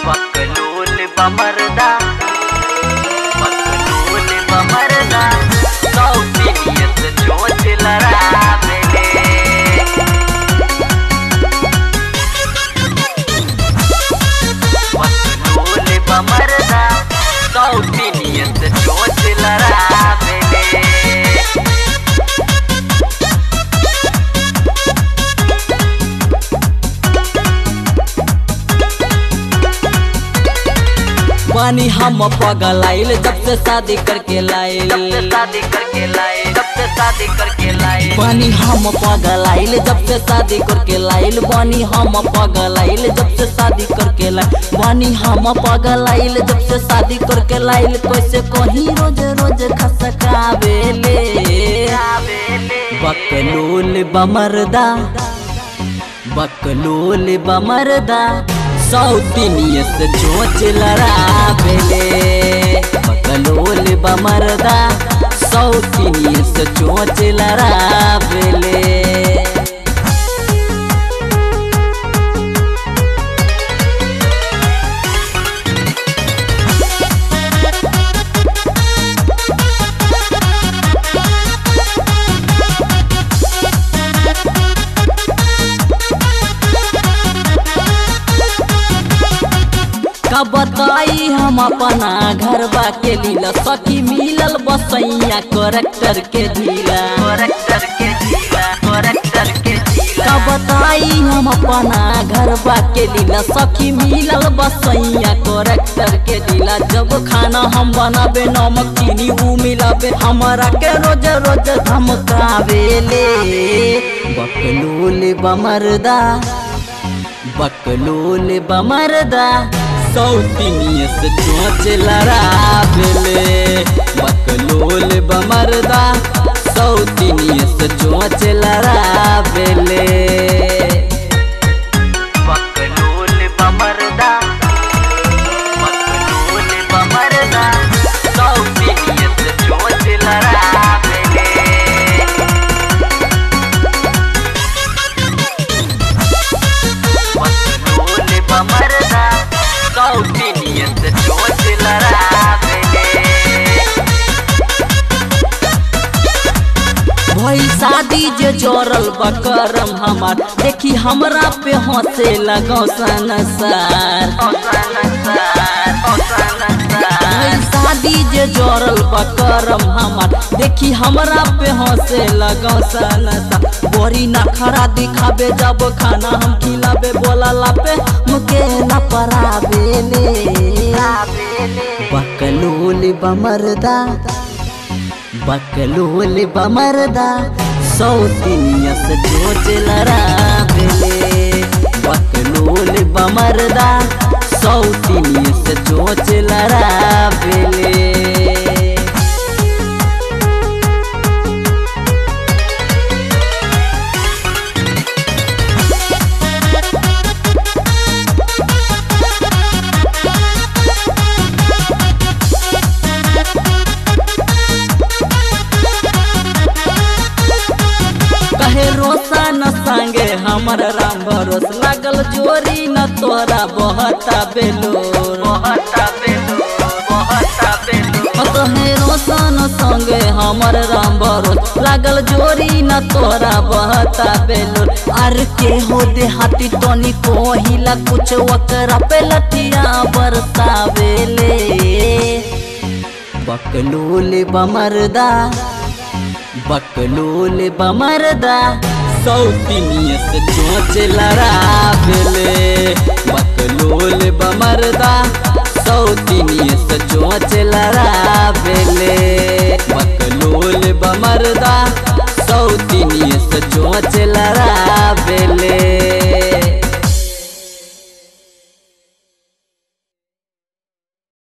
बकलूल बमरदा बकलूल बमरदा सौतीनियत चोच लड़ावेले बकलूल बमरदा सौतीनियत चोच लड़ावेले बानी हम पगल आइल जब से शादी करके लाइल जब से शादी करके लाए जब से शादी करके लाए बानी हम पगल आइल जब से शादी करके लाइल बानी हम पगल आइल जब से शादी करके लाइल बानी हम पगल आइल जब से शादी करके लाइल कैसे कहीं रोज रोज खसकावेले बकलूल बमरदा बकलूल बमरदा सौतीनिय से चोच लड़ावेले बकलूल बमरदा सौतीनिय से चोच लड़ावेले का बताई हम अपना घरबा के लीला सखी मिलल बसैया करेक्टर के ढीला करेक्टर के जीला करेक्टर के जीला का बताई हम अपना घरबा के लीला सखी मिलल बसैया करेक्टर के ढीला जब खाना हम बनाबे नमक चीनी ऊ मिलाबे हमारा के रोज रोज धमकावेले बकलूल बमरदा बकलूल बमरदा सौतीनिय से चोच लड़ावेले बकलूल बमरदा सौतीनिय से चोच लड़ावेले बकलूल बमरदा बकलूल बमरदा सौतीनियत चोच लड़ावेले बकलूल बमरदा सौतीनियत चोच लड़ावेले भई शादी जे जोड़ल बकरम हमार देखी हमरा पे हंसे लगौ संसार भई शादी जे जोड़ल बकरम हमार देखी हमरा पे हंसे लगौ संसार बड़ी नखरा दिखाबे जब खाना हम खिलाबे बोला पे मुके न पराबेले बकलूल बमरदा बकलूल बमरदा सौतीनिय से चोच लड़ावेले बकलूल बमरदा सौतीनिय से चोच लड़ावेले कहे रोसा न संगे हमर राम भरोस लागल जोरी न तोरा बहता बेलोर कहे रोसा न संगे हमर राम भरोस लागल जोरी न तोरा बहता बेलोर आर के हो देहाती तोनी कोहिला कुछ वकरा पे लटिया बरसावेले बकलूल बमरदा बकलूल बमरदा सौतीनिय से चोच लड़ावेले बकलूल बमरदा सौतीनिय से चोच लड़ावेले बकलूल बमरदा सौतीनिय से चोच लड़ावेले